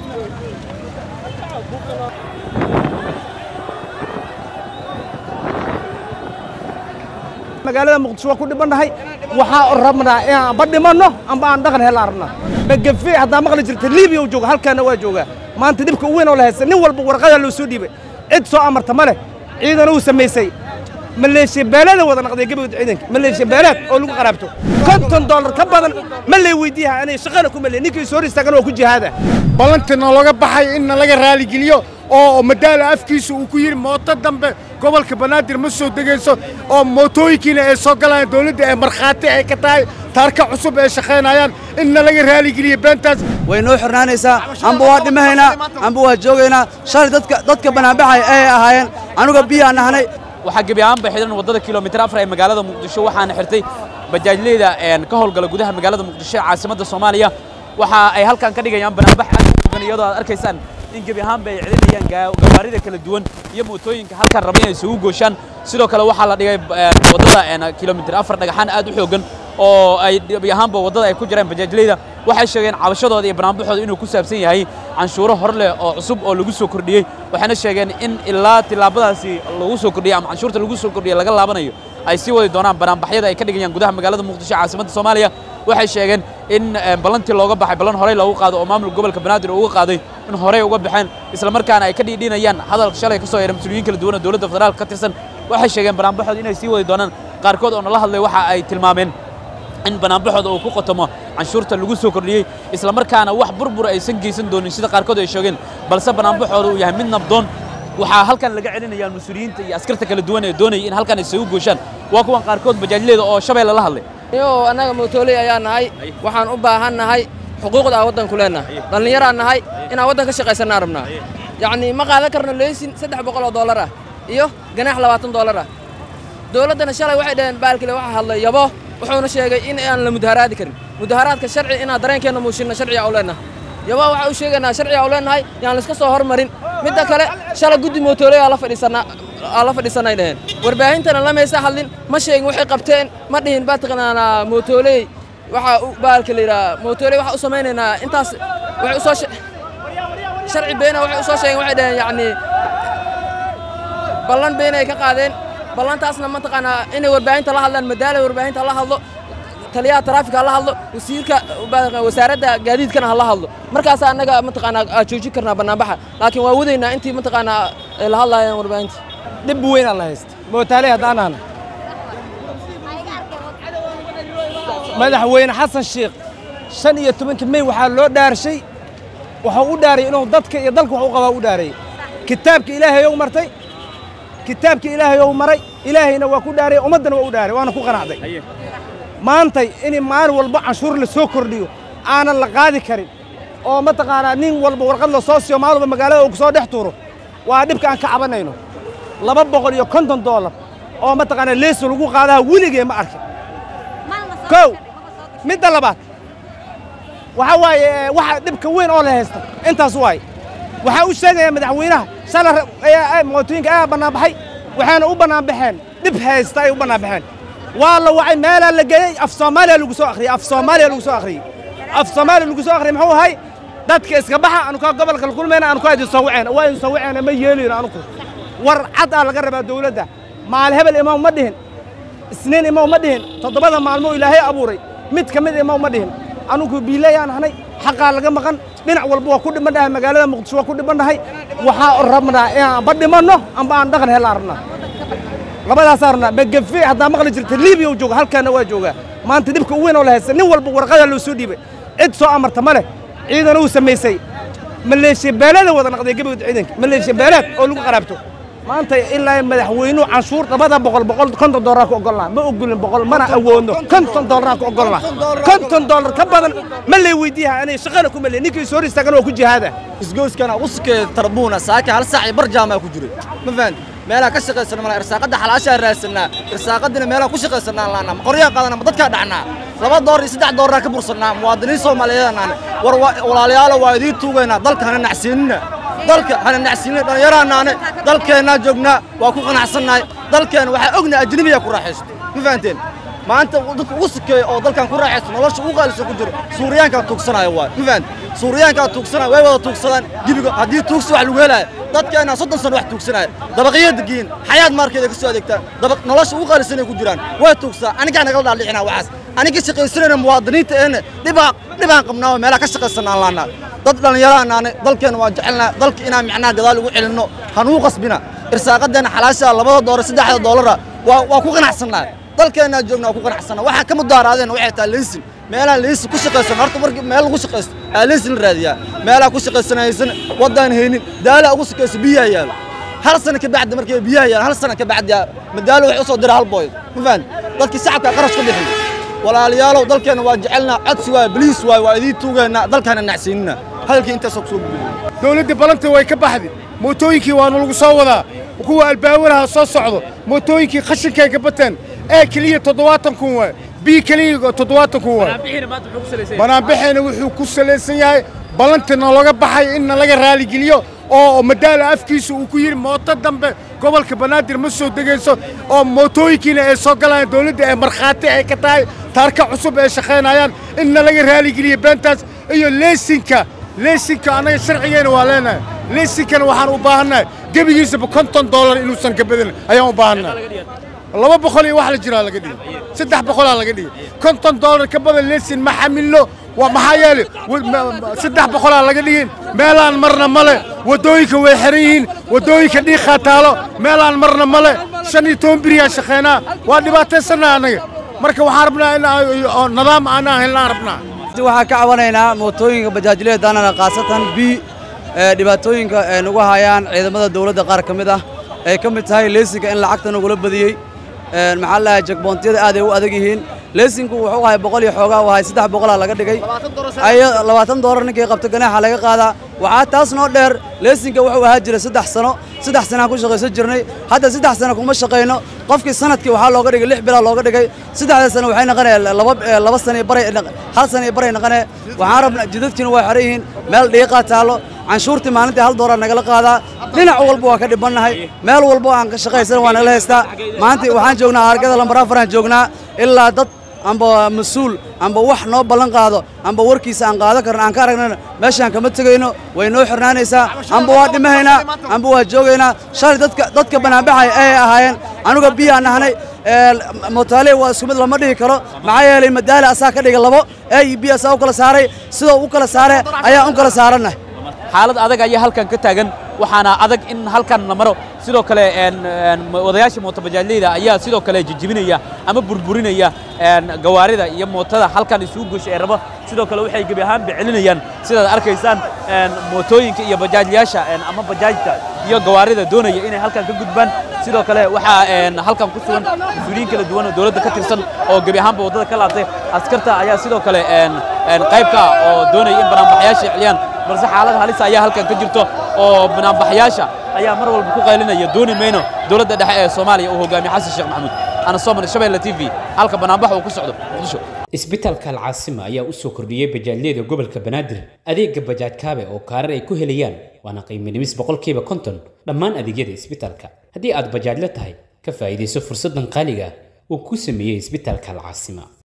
magaalada muqdisho waa ku dhibannahay waxaa rabnaa inaan amba dhimanno amba aan dhaqan hela rabnaa magafe haddaa maqli jirta libiya uu jooga halkaana waa joogaa maanta dhibka u weyn oo la haysta nin walba warqadaa loo soo dhiibay cid soo amarta ma leh ciidan uu samaysay maleeshiya beelada wada naqday gabagda ciidanka maleeshiya beelaad oo lagu qaraabto konton dollar ka badan ma lay weydiiyaha anay shaqana ku maleey ninkii soo hor istaagan waa ku jihaada ballantina looga baxay in laga raaligeliyo oo madaala afkiisa uu ku yidhi mooto dambe gobolka banaadir ma soo degayso oo mootooyinkiina ay soo galayaan dowladda ee markhaati ay ka tahay taarka cusub ay shaqaynayaan inna laga raaligeliyo beentaas way noo xirnaanaysaa amba waa dhimahaynaa amba waa joogaynaa shalay dadka dadka banaanbaxay ay ahaayeen anuga biyaan nahnay waxaa gebi ahaanba xidhan waddada kilomitir afar ee magaalada muqdisho waxaana xirtay bajaajleyda ka howlgala gudaha magaalada muqdisho ee caasimadda soomaaliya waxa ay halkan ka dhigayaan banaanbax aad u fogan iyadoo aad arkaysaan in gebi ahaanba ay celinayaan gawaarida kala duwan iyo mootooyinka halkan raba inay isugu gooshaan sidoo kale waxaa la dhigay waddada kilomitir afar dhagaxaan aad u xoogan oo ay gebi ahaanba waddada ay ku jiraan bajaajleyda waxay sheegeen cabashadooda iyo banaanbaxooda inuu ku saabsan yahay canshuuro hor leh oo cusub oo lagu soo kordhiyey waxayna sheegeen in ilaa tillaabadaasi lagu soo kordhiyey ama canshuurta lagu soo kordhiyey laga laabanayo ay sii wadi doonaan banaanbaxyada ay ka dhigayaan gudaha magaalada muqdisho caasimadda soomaaliya waxay sheegeen in ballantii looga baxay ballan horey loogu qaado oo maamulka gobolka banaadir uga qaaday in horey uga baxeen islamarkaana ay ka dhiidhiinayaan hadalka shalay ka soo yeedhay mas-uuliyiin kala duwan oo dowladda federaalka ka tirsan waxay sheegeen banaanbaxooda inay sii wadi doonaan qaarkood oo nala hadlay waxa ay tilmaameen in banaanbaxooda uu ku qotomo canshuurta lagu soo kordhiyey islamarkaana wax burbur aysan geysan doonin sida qaarkood ay sheegeen balse banaanbaxooda uu yahay mid nabdoon waxaa halkan laga celinayaan mas-uuliyiinta iyo askarta kala duwan ee doonayay in halkan ay isagu gooshaan waa kuwan qaarkood bajaajleeda oo shabeelle la hadlay yo annaga mootoley ayaa nahay waxaan u baahan nahay xuquuqda aan waddanku leennahay dhallinyaraan nahay inaan waddan ka shaqaysannaa rabnaa yacnii ma qaadan karno leysin saddex boqol oo dollar ah iyo ganaax labaatan dollar ah dowladdana shalay waxay dhaheen baalkile waxa hadlay yabo wuxuuna sheegay in aan la mudaharaadi karin mudaharaadka sharci inaan dareenkeenna muushinno sharciga u leennahay yabo waxaa u sheegaynaa sharciga u leennahay yaan layska soo hormarin midda kale shalay guddi mootoley aa la fadhiisannaa aa la fadhiisanay dhaheen warbaahintana lamaysa hadlin ma sheegin waxay qabteen ma dhihin baa taqaanaa mootoley waxaa u baalka la yidhaha mootoley waxaa u samaynaynaa intaas waxay u soo sharci beena waxay u soo sheegeen waxay dhaheen yacnii ballan beena ay ka qaadeen ballantaasna mataqaanaa inay warbaahinta la hadlaan madaala warbaahinta la hadlo taliyaha taraafika hala hadlo wasiirka wasaaradda gaadiidkana hala hadlo markaasa annaga mataqaanaa aad joojin karnaa bannaanbaxa laakiin waa wadaynaa intii mataqaanaa ay la hadlaayaan warbaahinta dhib weyn aan la haysta mootaale haddaan ahna madaxweyne xasan sheekh shan iyo tobanka mey waxaa loo dhaarshay waxuu u dhaarayay inuu dadka iyo dalka wax u qabaa u dhaarayay kitaabka ilaahay ou martay kitaabka ilaahay ou maray ilaahayna waa ku dhaarayay ummaddana waa u dhaaray waana ku qanacday maantay in maalin walba canshuur la soo kordhiyo aanan la qaadi karin oo mataqaanaa nin walba warqad la soo siiyo maalin walba magaalada uu ku soo dhex tuuro waa dhibka aan ka cabanayno laba boqol iyo konton dollar oo mataqaanaa leeso lagu qaadaha weligee ma arkin kow midda labaad waxaa waaye waxa dhibka weyn oo la haysta intaas waaye waxaa u sheegaya madaxweynaha shalay mootooyinka ayaa bannaanbaxay waxayna u bannaanbaxeen dhib haysta ay u bannaanbaxeen waa la wacay meelaa la geeyey af soomaaliya lagu soo akhriyey af soomaaliya lagu soo akhriyey af soomaaliya lagu soo akhriyey muxuu ahay dadka iska baxa anukaa gobolka la kulmayna anukaa idin soo waceen waa idin soo waceen ma yeelino anuku war cad aa laga rabaa dawladda maal hebel imaw ma dhihin isniin imaw ma dhihin toddobada maalmo ilaahay abuuray mid ka mid imaw ma dhihin anugu biilayaan ahnay xaqaa laga maqan dhinac walba waa ku dhibannahay magaalada muqdisho waa ku dhibannahay waxaa rabnaa inaan amba dhimanno amba aan dhaqan helaa rabnaa labadaasaa rabnaa magafe haddaa maqli jirta libiya uu jooga halkaana waa joogaa maanta dhibka u weyn oo la haysta nin walba warqadaa loo soo dhiibay cid soo amarta ma leh ciidan uu samaysay maleeshiya beelada wada naqday gabagda ciidanka maleeshiya beelaad oo lagu qaraabto maanta ilaa madaxweynuhu canshuur labada boqol boqol konton dollar ku ogolnaa ma ogolin boqol mana awoodno konton dollar ku ogolnaa konton dollar ka badan ma lay weydiiyaha anay shaqana ku malay ninkii soo hor istaagan waa ku jihaada isgooskana uskee tarbuuna saaka hal saac iyo bar jaamaa ku jiray ma fahanti meelaha ka shaqaysana mala irsaaqadda xalaashaa raadsanaa irsaaqadina meelaha ku shaqaysanaan laanaa ma qoryaa qaadana ma dadkaa dhacnaa laba door iyo saddex dooraa ka bursannaa muwaadiniin soomaaliyeednaan war walaalayaalo waa idiin tuugaynaa dalka hana nacsiinina dalka hana nacsiinina dhallinyaraanaane dalkeennaa joognaa waa ku qanacsannahay dalkeenna waxaa ognahay ajnebiyaa ku raaxaysto ma fahanteen maanta dadka ugu sikeeya oo dalkan ku raaxaysta nolosha ugu qaalisan ku jiro suuriyaankaa tuugsanaya waay ma fahanti suuriyaankaa tuugsanaya way wada tuugsadaan gebiga haddii tuugsi wax lagu helaayo dadkeena soddon sano wax tuugsanaya dabaqyo degiin xayaad maarkeeda ka soo adeegtaan dabaq nolosha ugu qaalisan ay ku jiraan way tuugsaa anigaa nagala dhaadhicinaa waxaas aniga shaqaysanayna muwaadiniinta eena dhibaa dhibaan qabnaa oo meelaha ka shaqaysanaan laanaa dad dhallinyaraan naane dalkeena waa jecelnaa dalka inaan micnaha gadaal ugu celinno hanuu qasbina irsaaqadeena xalaashaa labada doolar saddexda doolara waa waa ku qanacsannaa dalkeennaa joogna waa ku qanacsannaa waxaa ka mudaaraadeen waxay tahay leysin meelaha leysin ku shaqaysan horta markii meel lagu shaqaysto aa leysin la raadiyaa meelaha ku shaqaysanaysan waddaan haynin daala ugu shaqayso biyaha yaalo hal sano ka bacdi markay biyaha yaalaan hal sano ka bacdi madaalo waxay u soo dira hal booy ma fahan dadkii shacabka qarash ku bixiy walaalayaalow dalkeenna waa jecelnaa codsi waay baliis waay waa idiin tuugeennaa dalkaana nacsiinina hadalkii intaasoo kusoo gudbiyo dowladda balanta way ka baxday mootooyinkii waana lagu soo wadaa kuwa albaawaraha soo socdo mootooyinkii khashinkay ka bateen ee keliya toddobaatan kun waay bii keliya toddobaatan kun waay banaanbaxeena wuxuu ku salaysan yahay ballantina looga baxay in laga raaligeliyo oo madaala afkiisa uu ku yidhi mooto dambe gobolka banaadir ma soo degayso oo mootooyinkiina ay soo galayaan dowladda ee markhaati ay ka tahay taarka cusub ay shaqaynayaan inna laga raaligeliyo beentaas iyo leesinka leesinka annaga sharcigeena waa leenahay leesinkana waxaan u baahannahay gebigiisaba konton dollar inuusan ka badan ayaan u baahannahay laba boqol iyo wax la jiraa laga dhigay saddex boqolaa laga dhigay konton dollar ka badan leesin ma xamilno waa maxaa yeelay saddex boqolaa laga dhigin meelaan marna male waddooyinka way xiran yihiin waddooyinka dhiiqaa taalo meelaan marna male shan iyo toban biriyaa shaqaynaa waa dhibaataysannaha annaga marka waxaan rabnaa in nidaam aanaan helnaan rabnaa waxaan ka cabanaynaa mootooyinka bajaajlada daanana khaasatan b dhibaatooyinka ay nagu hayaan ciidamada dawladda qaar ka mid ah ay ka mid tahay leesinka in lacagta nagula badiyey maxaa la dhahay jagboontiyada aad ay u adag yihiin leesinku wuxuu ahay boqol iyo xoogaa u ahay saddex boqolaa laga dhigay labaatan doolar ninkii qabta ganaaxa laga qaadaa waxaa taas noo dheer leesinka wuxuu ahaa jira saddex sano saddex sanaan ku shaqaysan jirnay hadda saddex sano kuma shaqayno qofkii sanadkii waxaa looga dhigay lix bilaa looga dhigay saddexda sano waxay naqanee laba laba sano iyo baray hal sano iyo baray naqanee waxaan rabnaa jidadkiina waa xiran yihiin meel dhiiqaa taallo canshuurtii maalintii hal doolar nagala qaadaa dhinac walba waa ka dhibannahay meel walba aan ka shaqaysan waa nagala haystaa maanta waxaan joognaa argada lambar afaraan joognaa ilaa dad amba mas-uul amba wax noo ballan qaado amba warkiisa aan qaadan karno aan ka aragnana meeshaan kama tegayno way noo xirnaanaysaa amba waa dhimahaynaa amba waa joogaynaa shalay dadka dadka banaanbaxay ay ahaayeen anuga biyaan nahnay mootaale waa isku mid lama dhihi karo maxaa yeelay madaala asaa ka dhiga labo a iyo b asaa u kala saaray sidoo u kala saare ayaan u kala saarannahay xaalad adag ayaa halkan ka taagan waxaana adag in halkan la maro sidoo kale wadayaasha mootobajaajleyda ayaa sidoo kale jijibinaya ama burburinaya gawaarida iyo mootada halkan isugu goosha ee rabo sidoo kale waxay gebi ahaanba celinayaan sidaad arkaysaan mootooyinka iyo bajaajlayaasha ama bajaajta iyo gawaarida doonaya inay halkan ka gudbaan sidoo kale waxaa halkan ku sugan mas-uuliyiin kala duwan oo dowladda ka tirsan oo gebi ahaanba waddada ka laabtay askarta ayaa sidoo kale qayb ka ah oo doonaya in banaanbaxayaasha celiyaan balse xaalad halis ayaa halkan ka jirto oo banaanbaxayaasha ayaa mar walba ku qaylinaya dooni mayno dowladda dhexe ee soomaaliya uu hogaamiye xasan sheekh maxamuud ana sooman shabeelle t v halka banaanbax uu ku socdo muqdisho isbitaalka alcaasima ayaa u soo kordhiyey bajaajyada gobolka banaadir adeega bajaaj kaabe oo kaarar ay ku helayaan waana qiimo dhimis boqolkiiba konton dhammaan adeegyada isbitaalka haddii aad bajaajla tahay ka faa'iidayso fursaddan qaaliga ah uu ku sameeyey isbitaalka alcaasima